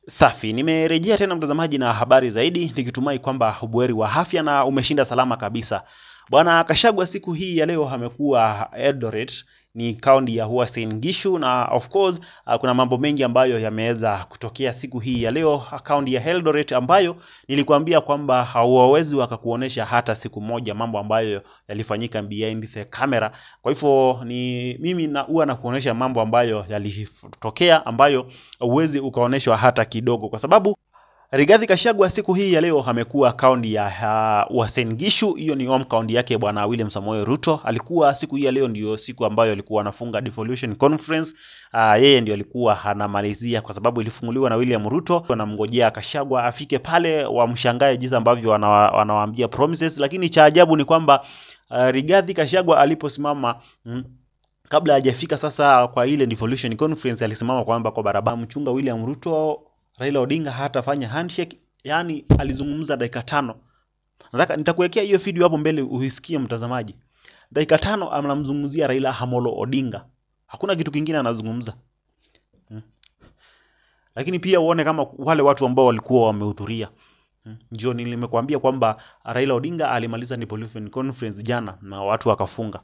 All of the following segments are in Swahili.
Safi, nimerejea tena mtazamaji na habari zaidi, nikitumai kwamba ubuheri wa afya na umeshinda salama kabisa. Bwana Kashagwa siku hii ya leo amekuwa Eldoret, ni kaunti ya Uasin Gishu, na of course uh, kuna mambo mengi ambayo yameweza kutokea siku hii ya leo kaunti ya Eldoret, ambayo nilikuambia kwamba hawawezi wakakuonesha hata siku moja mambo ambayo yalifanyika behind the camera. Kwa hivyo ni mimi na huwa nakuonesha mambo ambayo yalitokea ambayo huwezi ukaoneshwa hata kidogo, kwa sababu Rigathi Gachagua siku hii ya leo amekuwa kaunti ya uh, Uasin Gishu. Hiyo ni home kaunti yake bwana William Samoei Ruto. Alikuwa siku hii ya leo ndio siku ambayo alikuwa anafunga devolution conference. Uh, yeye ndio alikuwa anamalizia kwa sababu ilifunguliwa na William Ruto. Wanamngojea Gachagua afike pale wamshangae jinsi ambavyo wana, wanawaambia promises, lakini cha ajabu ni kwamba uh, Rigathi Gachagua aliposimama mm, kabla hajafika sasa kwa ile devolution conference, alisimama kwamba kwa barabara mchunga William Ruto Raila Odinga hatafanya handshake, yani alizungumza dakika tano. Nataka nitakuwekea hiyo video hapo mbele uisikie mtazamaji. Dakika tano anamzungumzia Raila Amolo Odinga, hakuna kitu kingine anazungumza hmm. Lakini pia uone kama wale watu ambao walikuwa wamehudhuria hmm. Ndio nilimekuambia kwamba Raila Odinga alimaliza devolution conference jana na watu wakafunga.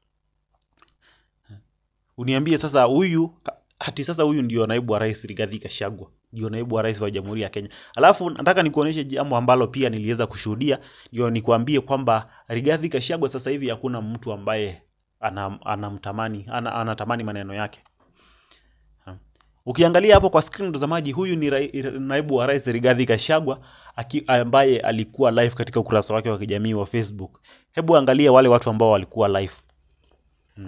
Uniambie sasa huyu hati sasa huyu ndio naibu wa rais Rigathi Gachagua ndio naibu wa rais wa Jamhuri ya Kenya. Alafu nataka nikuonyeshe jambo ambalo pia niliweza kushuhudia, ndio nikuambie kwamba Rigathi Gachagua sasa hivi hakuna mtu ambaye anamtamani ana ana anatamani maneno yake. Ukiangalia hapo kwa screen mtazamaji, huyu ni rai, naibu wa rais Rigathi Gachagua ambaye alikuwa live katika ukurasa wake wa kijamii wa Facebook. Hebu angalia wale watu ambao walikuwa live. Hmm.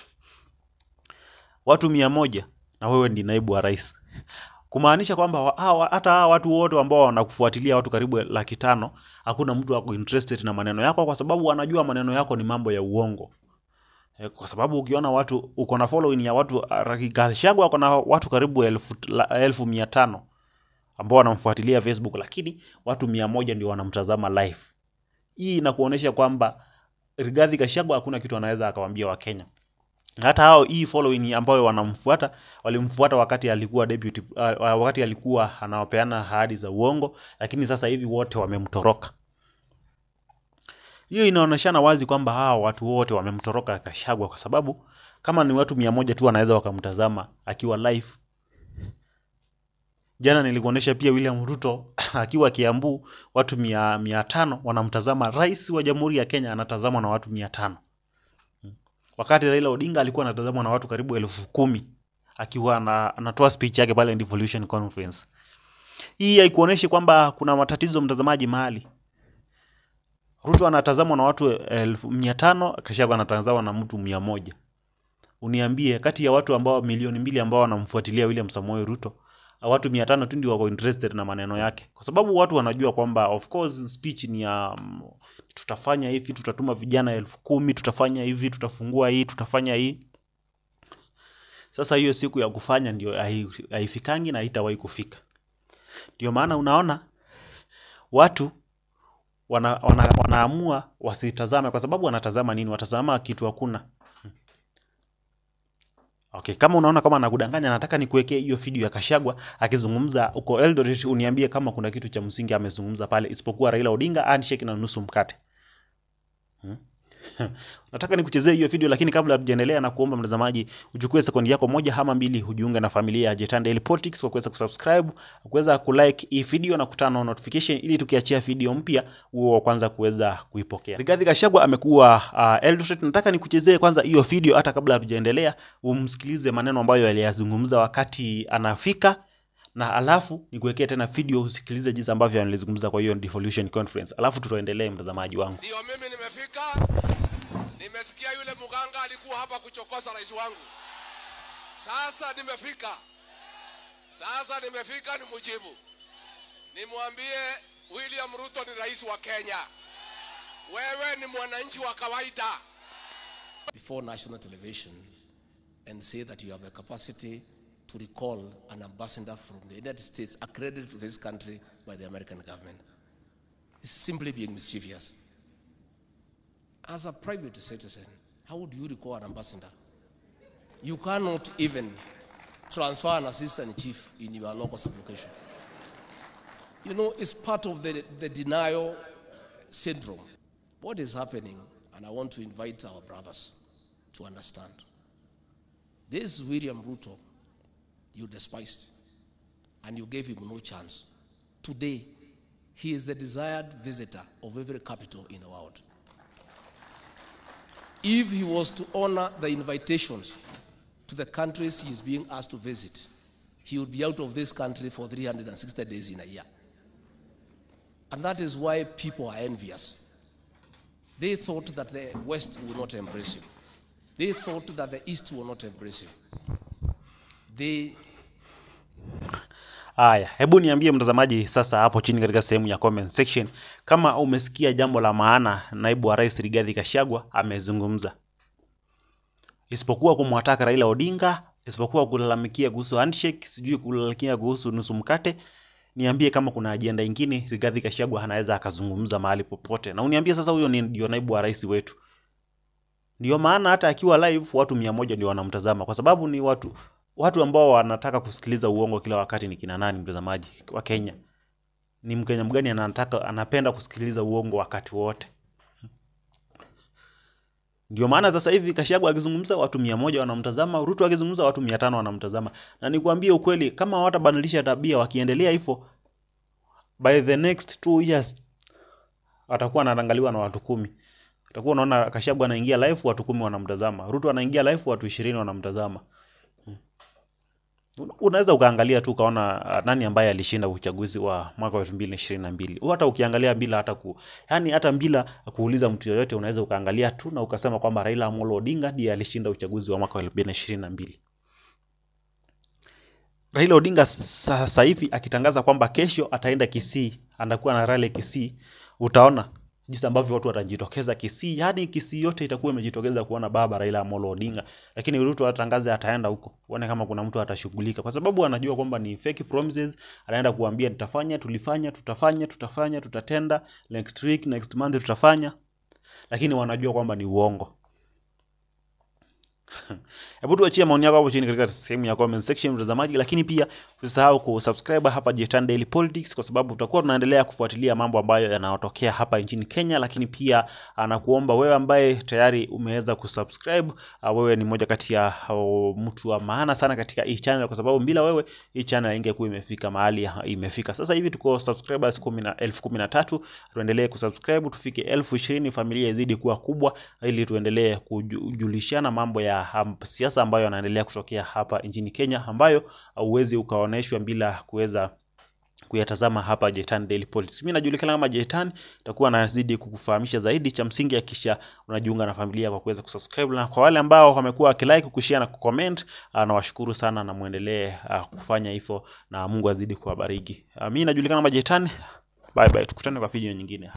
Watu mia moja na wewe ndi naibu wa rais kumaanisha kwamba hata hawa watu wote ambao wanakufuatilia watu karibu laki tano hakuna mtu ako interested na maneno yako, kwa sababu wanajua maneno yako ni mambo ya uongo. Kwa sababu ukiona watu uko na following ya watu Gachagua uko na watu karibu elfu, elfu mia tano ambao wanamfuatilia Facebook, lakini watu mia moja ndio wanamtazama live. Hii inakuonyesha kwamba Rigathi Gachagua hakuna kitu anaweza akawaambia Wakenya hata hao hii following ambayo wanamfuata walimfuata wakati alikuwa deputy, uh, wakati alikuwa anawapeana ahadi za uongo, lakini sasa hivi wote wamemtoroka. Hiyo inaonyeshana wazi kwamba hawa watu wote wamemtoroka Gachagua, kwa sababu kama ni watu mia moja tu wanaweza wakamtazama akiwa live. Jana nilikuonyesha pia William Ruto akiwa Kiambu, watu mia, mia tano wanamtazama. Rais wa Jamhuri ya Kenya anatazamwa na watu mia tano wakati Raila Odinga alikuwa anatazamwa na watu karibu elfu kumi akiwa anatoa speech yake pale devolution conference. Hii haikuoneshi kwamba kuna matatizo mtazamaji mahali. Ruto anatazamwa na watu elfu mia tano Gachagua anatazamwa na mtu mia moja. Uniambie, kati ya watu ambao milioni mbili ambao wanamfuatilia William Samoei Ruto, watu mia tano tu ndio wako interested na maneno yake, kwa sababu watu wanajua kwamba of course speech ni ya um, tutafanya hivi, tutatuma vijana elfu kumi, tutafanya hivi, tutafungua hii, tutafanya hii. Sasa hiyo siku ya kufanya ndio haifikangi na haitawahi kufika. Ndio maana unaona watu wana, wana, wanaamua wasitazame, kwa sababu wanatazama nini? Watazama kitu hakuna. Okay, kama unaona kama nakudanganya, nataka nikuwekee hiyo video ya Gachagua akizungumza huko Eldoret, uniambie kama kuna kitu cha msingi amezungumza pale, isipokuwa Raila Odinga handshake na nusu mkate. Hmm? Nataka nikuchezee hiyo video, lakini kabla hatujaendelea, na kuomba mtazamaji uchukue sekundi yako moja ama mbili, hujiunge na familia ya Jetan Daily Politics kwa kuweza kusubscribe, kuweza kulike hii video na kutana notification, ili tukiachia video mpya uwe wa kwanza kuweza kuipokea. Rigathi Gachagua amekuwa uh, Eldoret. Nataka nikuchezee kwanza hiyo video, hata kabla hatujaendelea, umsikilize maneno ambayo aliyazungumza wakati anafika na alafu nikuwekee tena video usikilize jinsi ambavyo analizungumza kwa hiyo devolution conference, alafu tutaendelee mtazamaji wangu. Ndio mimi nimefika, nimesikia yule mganga alikuwa hapa kuchokoza rais wangu. Sasa nimefika, sasa nimefika, nimjibu, nimwambie William Ruto ni rais wa Kenya, wewe ni mwananchi wa kawaida. before national television and say that you have the capacity to recall an ambassador from the United States accredited to this country by the American government. It's simply being mischievous. As a private citizen, how would you recall an ambassador? You cannot even transfer an assistant chief in your local sublocation. you know, it's part of the, the denial syndrome. What is happening, and I want to invite our brothers to understand. This William Ruto, you despised, and you gave him no chance. Today, he is the desired visitor of every capital in the world. If he was to honor the invitations to the countries he is being asked to visit, he would be out of this country for 360 days in a year. And that is why people are envious. They thought that the West would not embrace him. They thought that the East will not embrace him. They Haya, hebu niambie mtazamaji sasa hapo chini katika sehemu ya comment section kama umesikia jambo la maana naibu wa rais Rigathi Gachagua amezungumza, isipokuwa kumwataka Raila Odinga, isipokuwa kulalamikia kuhusu handshake, sijui kulalamikia kuhusu nusu mkate. Niambie kama kuna ajenda ingine Rigathi Gachagua anaweza akazungumza mahali popote, na uniambie sasa, huyo ni ndio naibu wa rais wetu. Ndio maana hata akiwa live watu mia moja ndio wanamtazama, kwa sababu ni watu watu ambao wanataka kusikiliza uongo kila wakati. Ni kina nani, mtazamaji wa Kenya? Ni Mkenya mgani anataka anapenda kusikiliza uongo wakati wote? Ndio maana sasa hivi Gachagua akizungumza watu mia moja wanamtazama, Ruto akizungumza watu mia tano wanamtazama. Na nikwambie ukweli, kama hawatabadilisha tabia, wakiendelea hivyo, by the next two years atakuwa anaangaliwa na watu kumi. Utakuwa unaona Gachagua anaingia live watu kumi wanamtazama, Ruto anaingia live watu ishirini wanamtazama. Unaweza ukaangalia tu ukaona uh, nani ambaye alishinda uchaguzi wa mwaka wa elfu mbili na ishirini na mbili. Hata ukiangalia bila hata ku, yani hata bila kuuliza mtu yoyote, unaweza ukaangalia tu na ukasema kwamba Raila Amolo Odinga ndiye alishinda uchaguzi wa mwaka wa elfu mbili na ishirini na mbili. Raila Odinga sasa hivi akitangaza kwamba kesho ataenda Kisii, anakuwa na rally Kisii, utaona jinsi ambavyo watu watajitokeza Kisii. Yani Kisii yote itakuwa imejitokeza kuona baba Raila Amolo Odinga, lakini Ruto atangaze ataenda huko, uone kama kuna mtu atashughulika, kwa sababu anajua kwamba ni fake promises. Anaenda kuambia tutafanya, tulifanya, tutafanya, tutafanya, tutatenda, next week, next month tutafanya, lakini wanajua kwamba ni uongo. Hebu tuachie maoni yako hapo chini katika sehemu ya comment section mtazamaji, lakini pia usisahau kusubscribe hapa Jitan Daily Politics, kwa sababu tutakuwa tunaendelea kufuatilia mambo ambayo yanayotokea hapa nchini Kenya. Lakini pia anakuomba wewe ambaye tayari umeweza kusubscribe, uh, wewe ni moja kati ya uh, mtu wa maana sana katika hii channel, kwa sababu bila wewe hii channel ingekuwa imefika mahali imefika. Sasa hivi tuko subscribers kumi na elfu kumi na tatu. Tuendelee kusubscribe tufike elfu ishirini, familia izidi kuwa kubwa, ili tuendelee kujulishana mambo ya um, siasa ambayo yanaendelea kutokea hapa nchini Kenya ambayo hauwezi ukaoneshwa bila kuweza kuyatazama hapa Jitan Daily Politics. Mimi najulikana kama Jitan, takuwa nazidi kukufahamisha zaidi. Cha msingi hakikisha unajiunga na familia kwa kuweza kusubscribe, na kwa wale ambao wamekuwa wakilike, kushare na kucomment, nawashukuru sana na muendelee kufanya hivyo, na Mungu azidi kuwabariki. Mimi najulikana kama Jitan. Bye bye, tukutane kwa video nyingine.